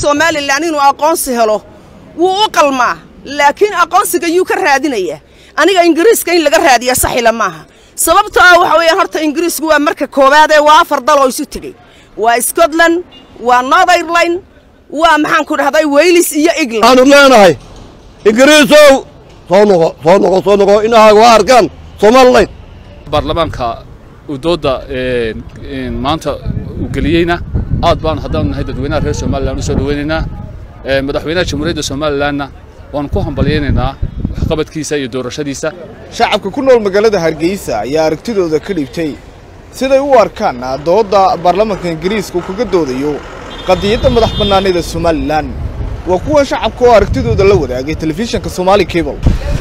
somalilan inuu aqoonsi helo wuu u qalmaa laakiin aqoonsiga yuu ka raadinayaa aniga ingiriiska in laga raadiya saxila maaha sababtoo ah waxa weeyaan horta ingiriisku waa marka koowaadee waa afar dal oo isu tegey waa scotland waa northirland waa maxaan ku dhahday waylis iyo england waxaanu leenahay ingiriisow soo noqo soo noqo soo noqo inahaaga waa arkaan somalilan baarlamaanka uu doodda maanta uu geliyeyna aad baan haddaanu nahay dadweynaha reer somalilan u soo dhaweynaynaa madaxweynaha jamhuuriyadda somalilanna waanu ku hambalyaynaynaa waxqabadkiisa iyo doorashadiisa shacabka ku nool magaalada hargeysa ayaa aragtidooda ka dhibtay siday u arkaan doodda baarlamaanka ingiriiska uu kaga doodayo qadiyadda madax bannaanida somalilan waa kuwan shacabka oo aragtidooda la wadaagay telefishinka somaali cable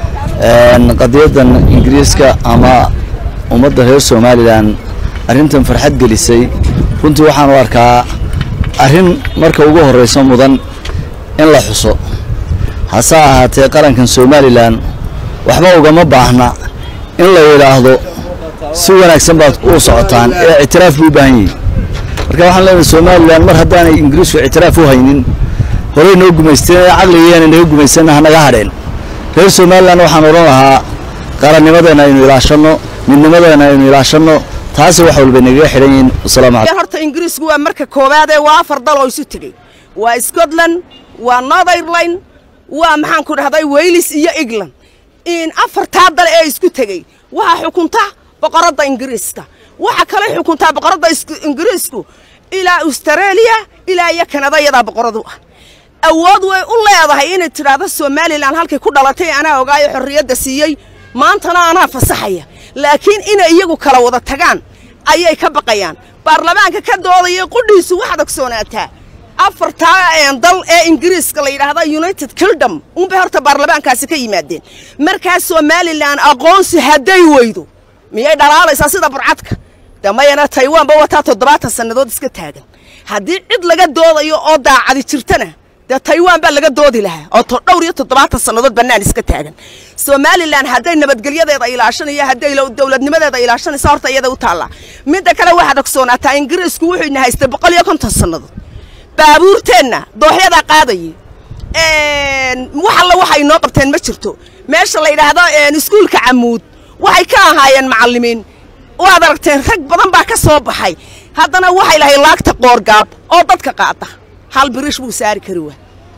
qadiyadan ingiriiska ama ummadda reer somalilan arrintan farxad gelisay runtii waxaan u arkaa arrin marka ugu horrayso mudan in la xuso hase ahaatee qarankan somalilan waxba ugama baahna in la yidhaahdo si wanaagsan baad u socotaan ee ictiraaf buu u baahan yihin marka waxaan leenahay somalilan mar haddaanay ingiriisku ictiraaf u haynin horey noo gumaysteen caqligeena naga gumaysanna hanaga hadheen reer somalilan waxaan odhan lahaa qarannimadeenna aynu ilaashanno midnimadeenna aynu ilaashanno taasi wax walba nagaga xidhan yihiin wasalaamu calaykum horta ingiriisku waa marka koowaadee waa afar dal oo isu tegey waa scotland waa northirland waa maxaan ku dhahday waylis iyo england in afartaa dal ee isku tegey waxaa xukunta boqoradda ingiriiska waxa kale xukuntaa boqoradda ingiriisku ilaa australia ilaa iyo kanada iyadaa boqoradu ah awood way u leedahay inay tidhaahdo somalilan halkay ku dhalatay anaa ogaayo xorriyadda siiyey maantana anaa fasaxaya laakiin inay iyagu kala wada tagaan ayay ka baqayaan baarlamaanka ka doodaya qudhiisu waxaad ogsoonaataa afartaa dal ee ingiriiska la yidhaahda united kingdom unbay horta baarlamaankaasi ka yimaadeen markaa somalilan aqoonsi hadday weydo miyay dhalaalaysaa sida burcadka de mayana taywanba wataa toddobaatan sannadood iska taagan haddii cid laga doodayo oo daacadi jirtana dee taywan baa laga doodi lahaa oo dhowr iyo toddobaatan sannadood bannaan iska taagan somalilan hadday nabadgelyadeeda ilaashanayo hadday dowladnimadeeda ilaashanaysa horta iyada u taallaa midda kale waxaad ogsoonaataa ingiriisku wuxuu ina haystay boqol iyo konton sannadood baabuurteenna dooxyadaa qaadayay wax alla waxay inoo qabteen ma jirto meesha la yidhaahdo iskuulka camuud waxay ka ahaayeen macallimiin waad aragteen rag badan baa ka soo baxay haddana waxay lahay laagta qoorgaab oo dadka qaada hal birish buu saari kari waa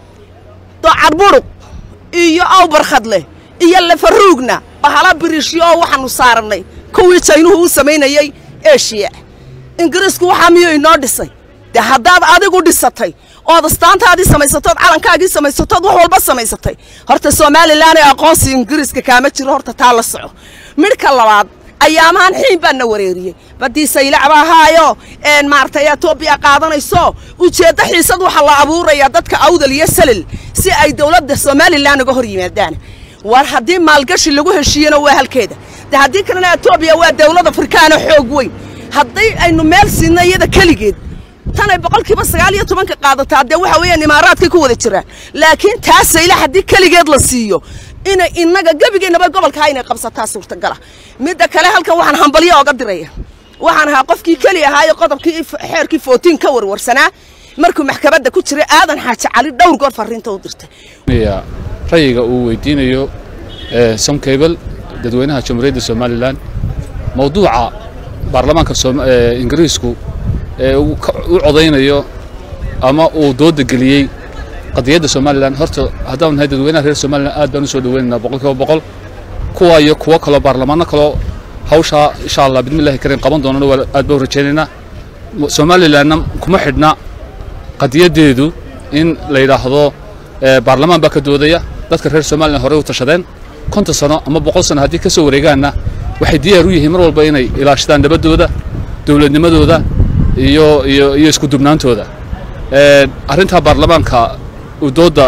docadburuq iyo awbarkhadle iyo lafaruugna bahala birishyo oo waxaanu saarannay kuwii jaynuhu u samaynayey eshiya ingiriisku waxaa miyuu inoo dhisay dee haddaad adigu dhisatay ood astaantaadii samaysatood calankaagii samaysatood wax walba samaysatay horta somalilan ee aqoonsi ingiriiska kaama jiro horta taa la soco midhka labaad ayaamahan xiin baa na wareeriyey badii saylacba ahaayo maaragtay etoobiya qaadanayso ujeeddo xiisad waxaa la abuurayaa dadka awdal iyo salil si ay dowladda somalilan uga hor yimaadaan war haddii maalgashi lagu heshiiyena waa halkeeda de haddii kalena etoobiya waa dowlad afrikaana xoog weyn haddii aynu meel siinna iyada keligeed tanay boqolkiiba sagaal iyo tobanka qaadataa dee waxa weeyaan imaaraadkay ku wada jiraan laakiin taa sayla haddii keligeed la siiyo inay innaga gebigeennaba gobolkaa inay qabsataa suurtagala midda kale halkan waxaan hambalyo oga diraya waxaan ahaa qofkii keli ahaayo qodobkii xeerkii footiin ka warwarsanaa markuu maxkamadda ku jiray aadan xaaji cali dhowr goor farriinta u dirtay rayiga uu weydiinayo somcable dadweynaha jamhuuriyadda somalilan mawduuca baarlamaanka ingiriisku ee u codaynayo ama uu dooda geliyey qadiyadda somalilan horta haddaanu nahay dadweynaha reer somalilan aad baan u soo dhaweynaynaa boqol kiiba boqol kuwa iyo kuwo kaloo baarlamaano kaloo hawshaa insha allah bidmillahi kariim qaban doonana waa aad baan u rajaynaynaa somalilanna kuma xidhna qadiyaddeedu in la yidhaahdo baarlamaan baa ka doodaya dadka reer somalilan horey u tashadeen konton sano ama boqol sano haddii ka soo wareegaanna waxay diyaar u yihiin mar walba inay ilaashadaan nabaddooda dowladnimadooda iyo iyo iyo isku dubnaantooda arrintaa baarlamaanka uu doodda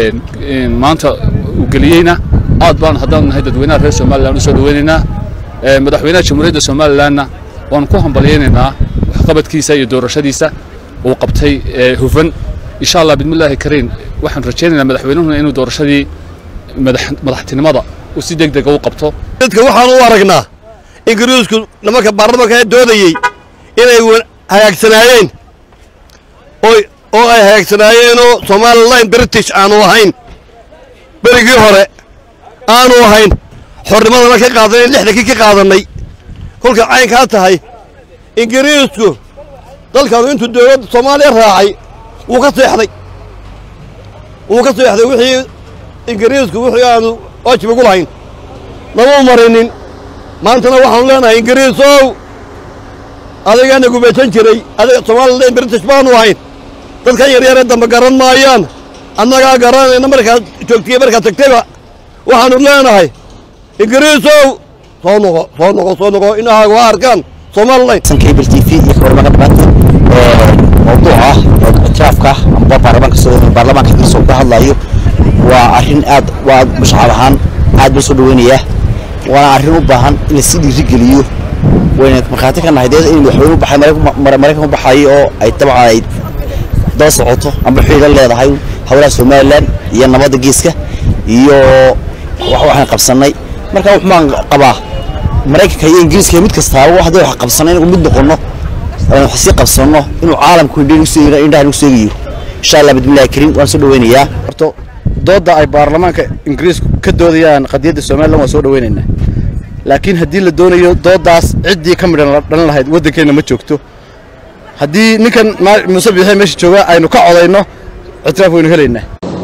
maanta uu geliyeyna aad baan haddaanu nahay dadweynaha reer somalilan u soo dhaweynaynaa madaxweynaha jamhuuriyadda somalilanna waanu ku hambalyaynaynaa waxqabadkiisa iyo doorashadiisa uu qabtay hufan insha allah bidmillaahi kariim waxaan rajaynaynaa madaxweynuhuna inuu doorashadii madaxtinimada uu si deg dega u qabto dadka waxaan u aragnaa ingiriisku nimanka baarlamaanka ee doodayey inay hagaagsanaayeen oy oo ay hagaagsanaayeenoo somalilan british aanu ahayn berigii hore aanu ahayn xornimadana ka qaadanay lixdankii ka qaadannay kolka caynkaa tahay ingiriisku dalkaanu intuu dowladda soomaaliya raacay wuu ka seexday wuu ka seexday wixii ingiriisku wixii aanu waajib ugu lahayn nama marinin maantana waxaanu leenahay ingiriisow adigaana gubaysan jiray adiga somalilan british baanu ahayn dadkan yaryaree dambe garan maayaan annagaa garanayna markaad joogtiye markaad tagtayba waxaanu leenahay ingiriisow soo noqo soo noqo soo noqo inahaaga waa arkaan somalilan cable t v iyo kawarmaga dhamaanta mawduuc ah oo ictiraafka amba baarlamaanka baarlamaanka ingiriiska uu ka hadlayo waa arrin aad waa mashacab ahaan aad baa soo dhaweynayaa waana arrin u baahan in la sii dhiirigeliyo wayna markhaati ka nahay dee in madaxweyne u baxay maraykan u baxay oo ay dabcan ay daba socoto amba xiriir la leedahay howlaha somalilan iyo nabadda geeska iyo wax waxaan qabsannay marka wuxumaan qabaa maraykanka iyo ingiriiska iyo mid kastaaba haddii wax qabsanay inagu mid noqonno wax sii qabsanno inuu caalamku indhaha nagu seegayo insha allah bismillahi kariim waan soo dhaweynayaa horto doodda ay baarlamaanka ingiriisku ka doodayaan qadiyadda somalilan waan soo dhaweynaynaa laakiin haddii la doonayo dooddaas ciddii ka midhan dhalan lahayd waddankeenna ma joogto haddii ninkan muuse biixi meesha jooga aynu ka codayno ictiraaf waynu helaynaa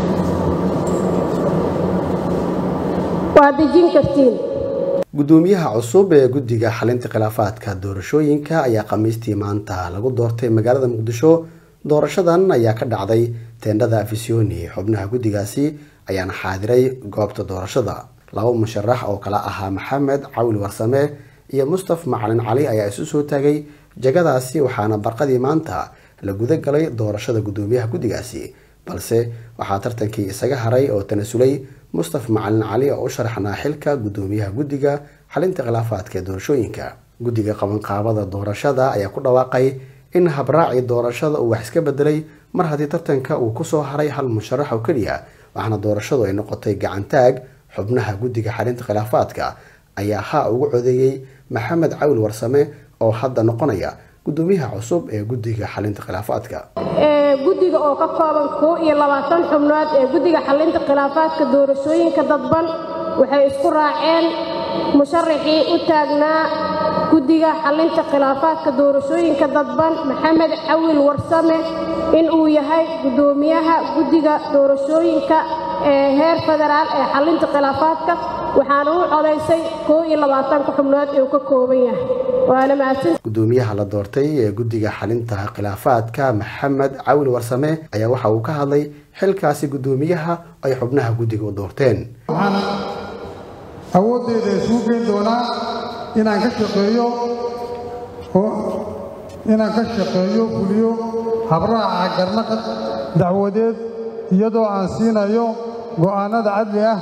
waa dejin kartiin gudoomiyaha cusub ee guddiga xalinta khilaafaadka doorashooyinka ayaa khamiistii maanta lagu doortay magaalada muqdisho doorashadan ayaa ka dhacday teendhada afisyooni xubnaha guddigaasi ayaana xaadiray goobta doorashada laba musharax oo kala ahaa maxamed cawil warsame iyo mustaf macalin cali ayaa isu soo taagay jagadaasi waxaana barqadii maanta la guda galay doorashada gudoomiyaha guddigaasi balse waxaa tartankii isaga haray oo tanasulay mustaf macalin cali oo u sharaxnaa xilka gudoomiyaha guddiga xalinta khilaafaadka ee doorashooyinka guddiga qabanqaabada doorashada ayaa ku dhawaaqay in habraaci doorashada uu wax iska bedelay mar haddii tartanka uu kusoo haray hal musharax oo keliya waxaana doorashadu ay noqotay gacantaag xubnaha guddiga xalinta khilaafaadka ayaa haa ugu codeeyey maxamed cawil warsame oo hadda noqonaya gudoomiyaha cusub ee guddiga xalinta khilaafaadka guddiga oo ka kooban koo iyo labaatan xubnood ee guddiga xalinta khilaafaadka doorashooyinka dadban waxay isku raaceen musharaxii u taagnaa guddiga xalinta khilaafaadka doorashooyinka dadban maxamed cawil warsame in uu yahay guddoomiyaha guddiga doorashooyinka ee heer federaal ee xalinta khilaafaadka waxaana u codaysay koo iyo labaatanka xubnood ee uu ka kooban yahay waana mahadsan gudoomiyaha la doortay ee guddiga xalinta khilaafaadka maxamed cawil warsame ayaa waxa uu ka hadlay xilkaasi gudoomiyaha ay xubnaha guddiga u doorteen waxaan awooddeeda isugu geyn doonaa inaan ka shaqeeyo oo inaan ka shaqeeyo fuliyo habraaca garnaqad dacwadeed iyadoo aan siinayo go'aannada cadli ah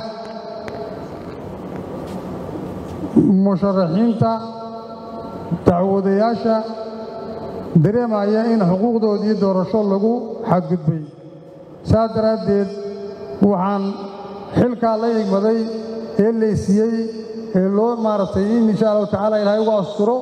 musharaxiinta dacwadayaasha dareemaya in xuquuqdoodii doorasho lagu xadgudbay saas daraaddeed waxaan xilkaa la igmaday ee laysiiyey ee loo maaragtay in insha allahu tacaala ilaahay ugu asturo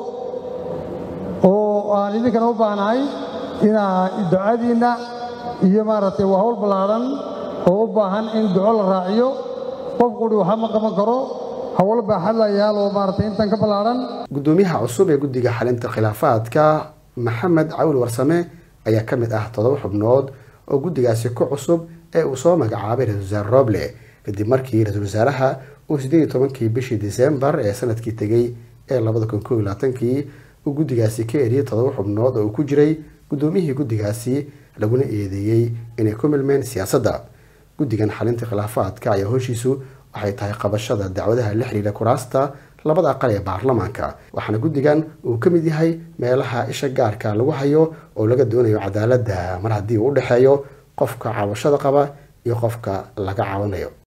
oo aan idinkana u baahnahay inaa ducadiinna iyo maaragtay waa hawl ballaadhan oo u baahan in duco la raaciyo qof quri waxa ma qaban karo hawl baaxad la yaal oo maaragtay intan ka ballaadhan gudoomiyaha cusub ee guddiga xalinta khilaafaadka maxamed cawil warsame ayaa ka mid ah toddoba xubnood oo guddigaasi ku cusub ee uu soo magacaabay ra-isul wasaare roble kadib markii ra-isul wasaaraha uu sideed iyo tobankii bishii disembar ee sanadkii tegey ee labada kun koob iyo labaatankii uu guddigaasi ka eriyey toddoba xubnood oo uu ku jiray guddoomiyihii guddigaasi laguna eedeeyey inay ku milmeen siyaasadda guddigan xalinta khilaafaadka ayaa hoshiisu waxay tahay qabashada dacwadaha la xiriira kuraasta labada aqal ee baarlamaanka waxaana guddigan uu ka mid yahay meelaha isha gaarka lagu hayo oo laga doonayo cadaaladda mar haddii uu u dhexeeyo qofka cabashada qaba iyo qofka laga caawinayo